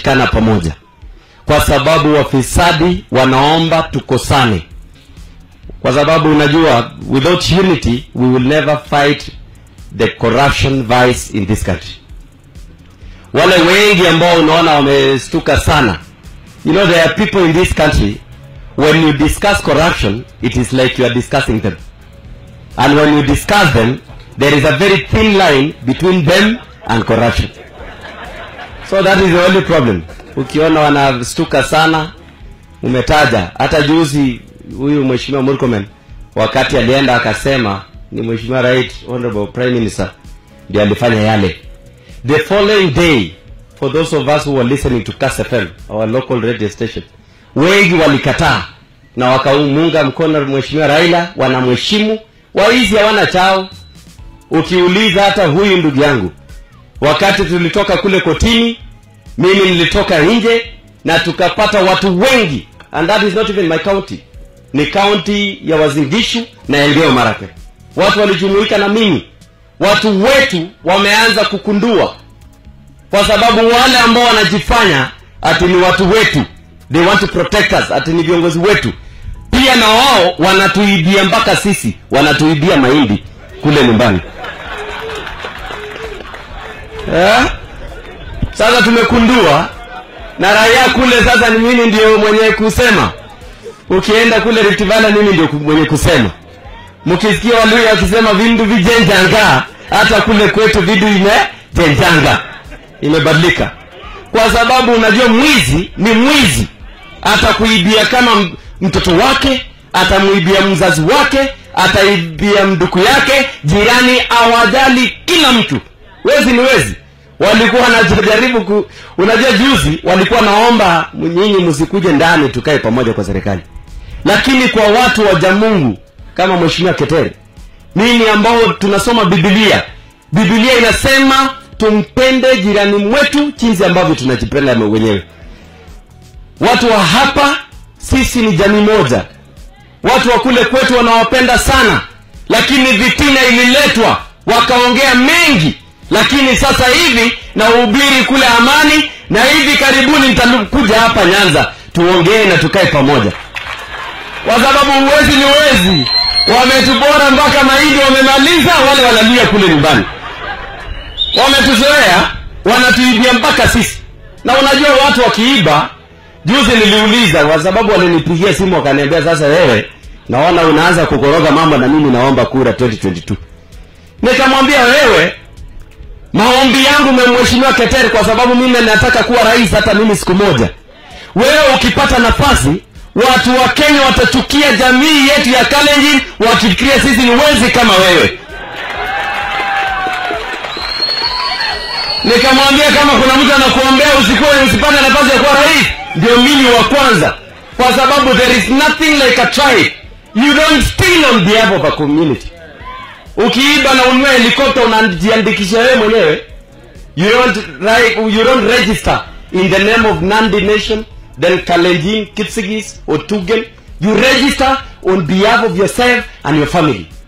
tumeshikana pamoja kwa sababu wafisadi wanaomba tukosane kwa sababu unajua without unity we will never fight the corruption vice in this country wale wengi ambao unaona wamestuka sana you know there are people in this country when you discuss corruption it is like you are discussing them and when you discuss them there is a very thin line between them and corruption so that is the only problem ukiona wanastuka sana umetaja hata juzi huyu mheshimiwa Murkomen wakati alienda akasema ni mheshimiwa right honorable prime minister ndio alifanya yale the following day for those of us who were listening to Kass FM our local radio station wengi walikataa na wakamunga mkono mheshimiwa Raila wanamheshimu waizi hawana chao ukiuliza hata huyu ndugu yangu wakati tulitoka kule kotini mimi nilitoka nje na tukapata watu wengi and that is not even my county ni kaunti ya wazingishu na elgeyo marakwet watu walijumuika na mimi watu wetu wameanza kukundua kwa sababu wale ambao wanajifanya ati ni watu wetu they want to protect us ati ni viongozi wetu pia na wao wanatuibia mpaka sisi wanatuibia mahindi kule nyumbani eh? sasa tumekundua na raia kule sasa ni mimi ndio mwenye kusema ukienda kule Rift Valley mimi ndio mwenye kusema mkisikia walio wakisema vindu vijenjanga hata kule kwetu vidu imejenjanga imebadilika kwa sababu unajua mwizi ni mwizi atakuibia kama m- mtoto wake atamuibia mzazi wake ataibia mduku yake jirani awajali kila mtu wezi ni wezi walikuwa wanajaribu ku, unajua juzi walikuwa naomba nyinyi msikuje ndani tukae pamoja kwa serikali lakini kwa watu wa mungu kama mheshimiwa ketere mimi ambao tunasoma bibilia bibilia inasema tumpende jirani mwetu jinsi ambavyo tunajipenda wenyewe watu wa hapa sisi ni jamii moja watu wa kule kwetu wanawapenda sana lakini vitina ililetwa wakaongea mengi lakini sasa hivi na uhubiri kule amani na hivi karibuni nitakuja hapa nyanza tuongee na tukae pamoja kwa sababu uwezi ni wezi wametubora mpaka mahindi wamemaliza wale wanalia kule nyumbani wametuzoea wanatuibia mpaka sisi na unajua watu wakiiba juzi niliuliza kwa sababu walinipigia simu wakaniambia sasa wewe naona unaanza kukoroga mambo na mimi naomba kura 2022 nikamwambia wewe maombi yangu memheshimiwa keteri kwa sababu mimi nataka kuwa rais hata mimi siku moja wewe ukipata nafasi watu wa kenya watachukia jamii yetu ya kalenjin wakifikiria sisi ni wezi kama wewe nikamwambia kama kuna mtu anakuombea usikuwe usipate nafasi ya kuwa rais ndio mimi wa kwanza kwa sababu there is nothing like a tribe you don't steal on behalf of a community ukiiba na ununue helikopta unajiandikisha wewe mwenyewe you don't, right, you don't register in the name of nandi nation then kalenjin kipsigis or tugen you register on behalf of yourself and your family